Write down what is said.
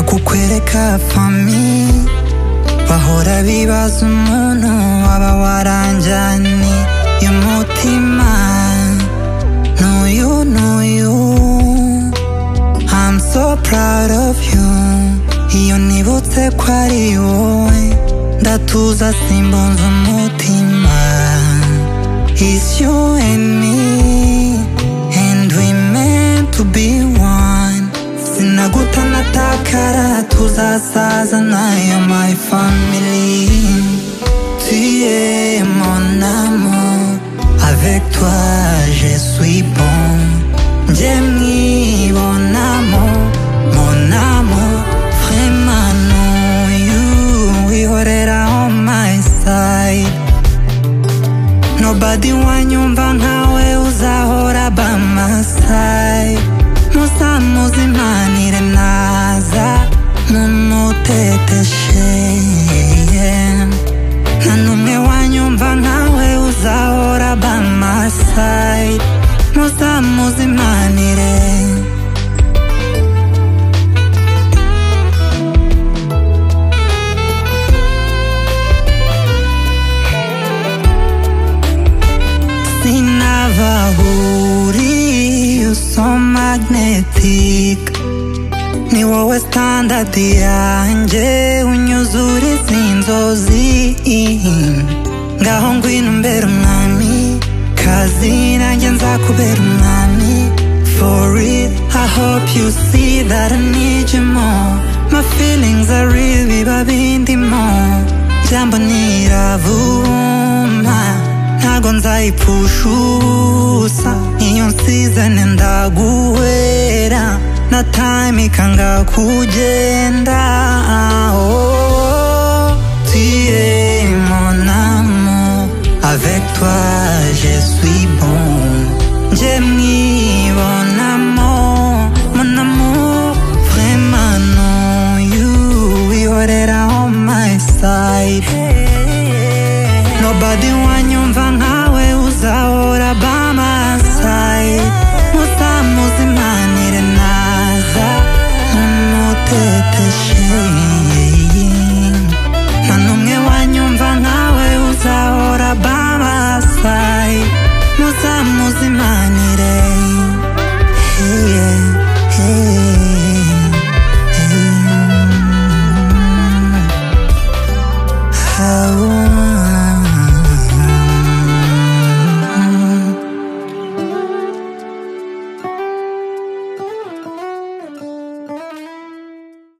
make up for me bahora bibaza umuntu waba waranjaniye umutima n'uyu n'uyu I'm so proud of you iyo nibutse ko ari wowe ndatuza simbunze umutima It's you and me and we meant to be one sinaguta natakara tuzasaza nayo my family tu es mon amour avec toi je suis bon j'ai mis mon amour mon amour vraiment no you wihorera on my side Nobody wanyumva nkawe uzahora by my side Musa muzimanire naza mumuteteshe yeah. nta n'umwe wanyumva nkawe uzahora by my side Musa muzimanire sinabahuri you so magnetic ni wowe standard yanjye unyuzura izi nzozi ngaho ngwino umbera umwami kazi nanjye nzakubera umwami for real i hope you see that i need you more my feelings are real biba bindimo jambo niravuma ntago nzayipfushusa iyo nsizane ndaguhera na time ikanga kugenda oh, tu es mon amour avec toi je suis bon j'ai mis mon amour mon amour vraiment no you ihorera on my side Nobody wanyumva nkawe uzahora by my side Muzamuzimanire naza mumuteteshe